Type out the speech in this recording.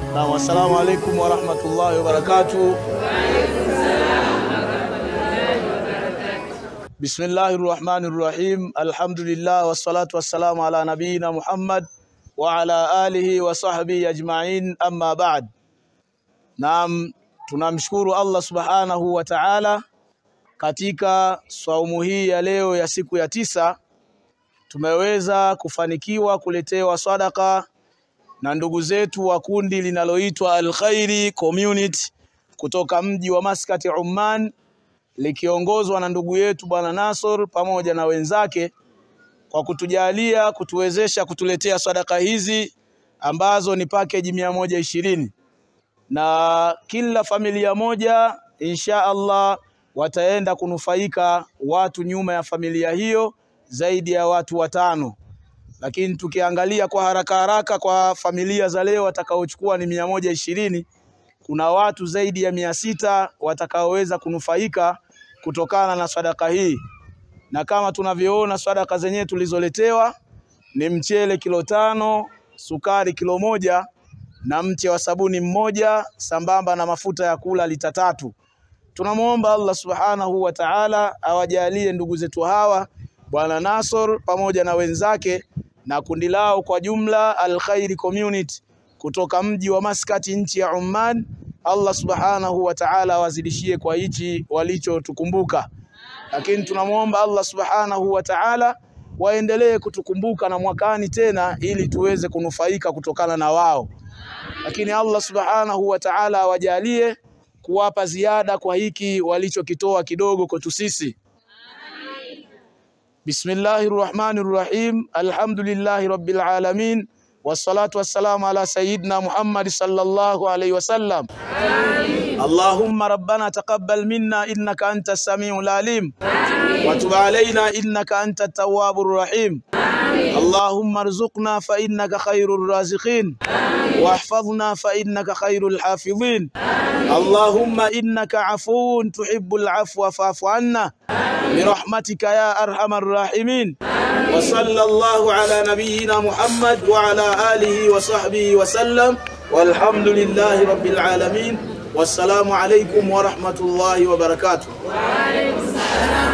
Naam, assalamu alaikum warahmatullahi wabarakatuh. Bismillahi rahmani rahim. Alhamdulillah wassalatu wassalamu ala nabiyina Muhammad wa ala alihi wa sahbihi ajma'in, amma ba'd. Naam, tunamshukuru Allah subhanahu wa ta'ala katika saumu hii ya leo ya siku ya tisa tumeweza kufanikiwa kuletewa sadaka na ndugu zetu wa kundi linaloitwa Al-Khairi Community kutoka mji wa Maskati Oman, likiongozwa na ndugu yetu Bwana Nasor pamoja na wenzake, kwa kutujalia kutuwezesha kutuletea sadaka hizi ambazo ni package mia moja ishirini na kila familia moja insha Allah wataenda kunufaika watu nyuma ya familia hiyo zaidi ya watu watano lakini tukiangalia kwa haraka haraka kwa familia za leo watakaochukua ni mia moja ishirini kuna watu zaidi ya mia sita watakaoweza kunufaika kutokana na sadaka hii, na kama tunavyoona sadaka zenyewe tulizoletewa ni mchele kilo tano, sukari kilo moja na mche wa sabuni mmoja sambamba na mafuta ya kula lita tatu. Tunamwomba Allah subhanahu wa ta'ala awajalie ndugu zetu hawa Bwana Nasor pamoja na wenzake na kundi lao kwa jumla Al-Khairi Community kutoka mji wa Maskati nchi ya Oman. Allah subhanahu wa ta'ala awazidishie kwa hichi walichotukumbuka, lakini tunamwomba Allah subhanahu wa ta'ala waendelee kutukumbuka na mwakani tena, ili tuweze kunufaika kutokana na wao. Lakini Allah subhanahu wa ta'ala awajalie kuwapa ziada kwa hiki walichokitoa kidogo kwetu sisi. Bismillahir Rahmanir Rahim. Alhamdulillahi Rabbil Alamin. Wassalatu wassalamu ala sayyidina Muhammad sallallahu alayhi wasallam. Allahumma rabbana taqabbal minna innaka antas samiul alim. Wa tub alayna innaka antat tawwabur rahim. Allahumma arzuqna fa innaka khairur raziqin. Wahfadhna fa innaka khairul hafidhin. Allahumma innaka afuwun tuhibbul afwa fa'fu anna. برحمتك يا أرحم الراحمين وصلى الله على نبينا محمد وعلى آله وصحبه وسلم والحمد لله رب العالمين والسلام عليكم ورحمة الله وبركاته وعليكم السلام